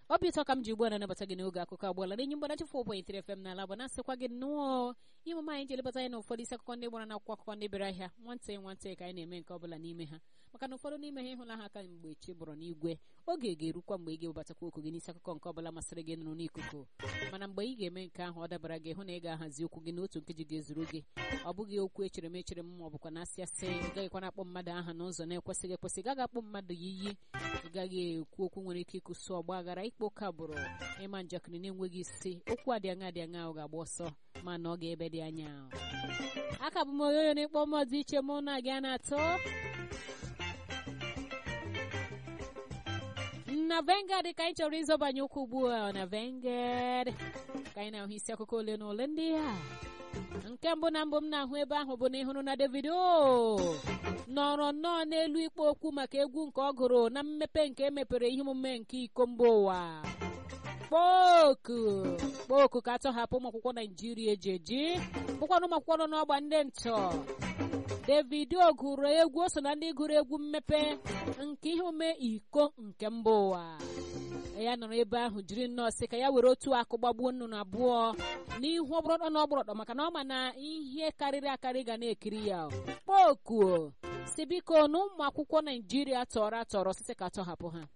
obi ụtọ ka m ji ugbu a na-anabata gị n'oge akụkọ agbọọla n'enyi mgbanachi 4.3 FM n'ala bụ na-asịkwa gị nnọọ ihe omume anyị ji elebata anyị na ụfọdụ isi akụkọ ndị gbara n'akwụkwọ akụkọ ndị bịara ahịa nwantị nwantị ka anyị na-eme nke ọbụla n'ime ha maka na ụfọdụ n'ime ha ịhụla ha aka mgbe chi bụrụ n'igwe oge ga-erukwa mgbe ị ga-ewebatakwa okwu gị n'isi akụkọ nke ọbụla masịrị gị nụrụ n'ikuku mana mgbe ị ga-eme nke ahụ ọ dabara gị hụ na ị ga-ahazi okwu gị n'otu nkeji ga-ezuru gị ọ bụghị okwu echere m echere m ma ọ bụkwa na asị asị ị gaghịkwa na-akpọ mmadụ aha n'ụzọ na-ekwesịghị ekwesị gaghị akpọ mmadụ ya iyi ị gaghị ekwu okwu nwere ike ịkụsụ ọgba aghara ikpo ụka bụrụ ịma njakịrị na-enweghị isi okwu adị aṅa dị aṅa ahụ ga-agba ọsọ mana ọ ga-ebe dị anya aka bụ m onyoonyo na-ekpọ mmụọ dị iche mụ na gị a na-atọ na vengad ka anyị chọrọ ịzọbanye ụkwụ ugbu a na vengad ka anyị na-ahụ isi akụkọ ole na ole ndị a nke mbụ na mbụ m na-ahụ ebe ahụ bụ na ịhụrụ na davido nọrọ nnọọ n'elu ikpo okwu maka egwu nke ọ gụrụ na mmepe nke emepere ihe omume nke iko mba ụwa kpoku kpoku ka atọhapụ ụmụ akwụkwọ naijiria eji eji bụkwana ụmụ akwụkwọ nọ n'ọgba ndị ntọ davido gụrụ egwu o so na ndị gụrụ egwu mmepe nke ihe omume iko nke mba ụwa ya nọrọ ebe ahụ jiri nnọọ sị ka ya were otu akụ gbagbuo nnụnụ abụọ n'ihu ọgbọrọdọ na ọgbọrọdọ maka na ọ ma na ihe karịrị akarị ga na-ekiri ya kpokuo si biko na ụmụ akwụkwọ naijiria tọrọ atọrọ site ka atọhapụ ha